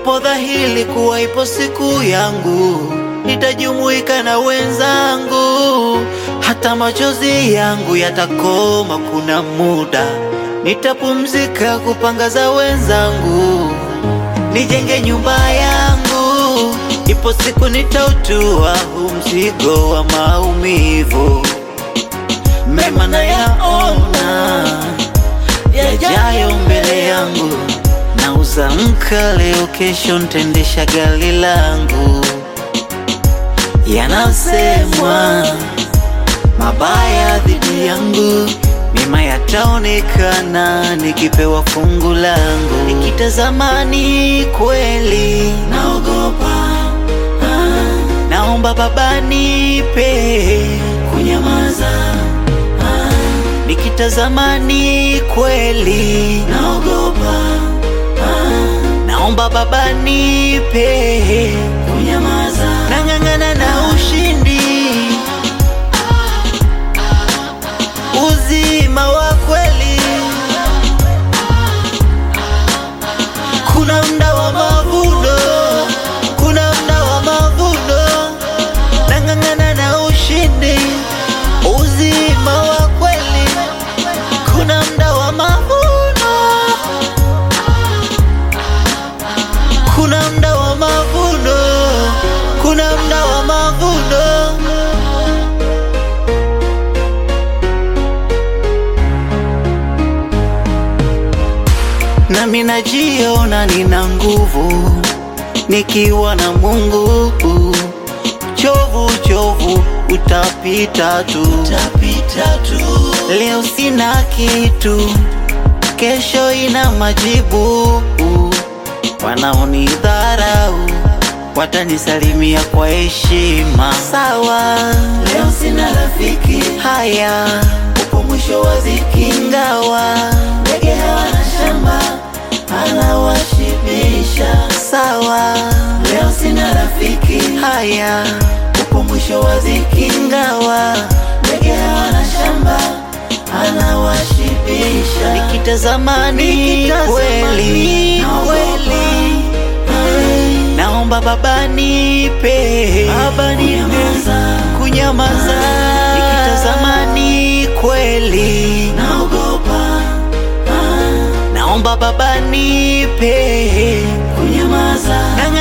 Ipo dhahiri kuwa ipo siku yangu nitajumuika na wenzangu, hata machozi yangu yatakoma. Kuna muda nitapumzika kupanga za wenzangu, nijenge nyumba yangu. Ipo siku nitautua huu mzigo wa maumivu, mema nayaona yajayo mbele yangu. Nauza mka leo, kesho ntendesha gari langu. Yanasemwa mabaya dhidi yangu, mema yataonekana nikipewa fungu langu. Nikitazama ni kweli naogopa, ah, naomba Baba nipe kunyamaza ah, nikitazama ni kweli naogopa, ah, naomba Baba nipe kunyamaza, nang'ang'ana na ushindi uzima wa kweli. Kuna mda wa mavuno, kuna mda wa mavuno, nang'ang'ana na ushindi uzima wa kweli. Kuna mda wa mavuno, kuna mda wa mavuno, kuna mda wa mavuno. nami najiona nina nguvu nikiwa na Mungu. Chovu chovu utapita tu, utapita tu. Leo sina kitu, kesho ina majibu. Wanaonidharau watanisalimia kwa heshima, sawa. Leo sina rafiki, haya upo mwisho wa ziki, ingawa ndege hawana shamba anawashibisha, sawa. Leo sina rafiki, haya upo mwisho wa ziki, ingawa ndege hawana shamba anawashibisha. Nikitazama ni kweli kweli, naomba Baba nipe Baba nipe kunyamaza. Nikitazama ni kweli naogopa, naomba Baba nipe kunyamaza.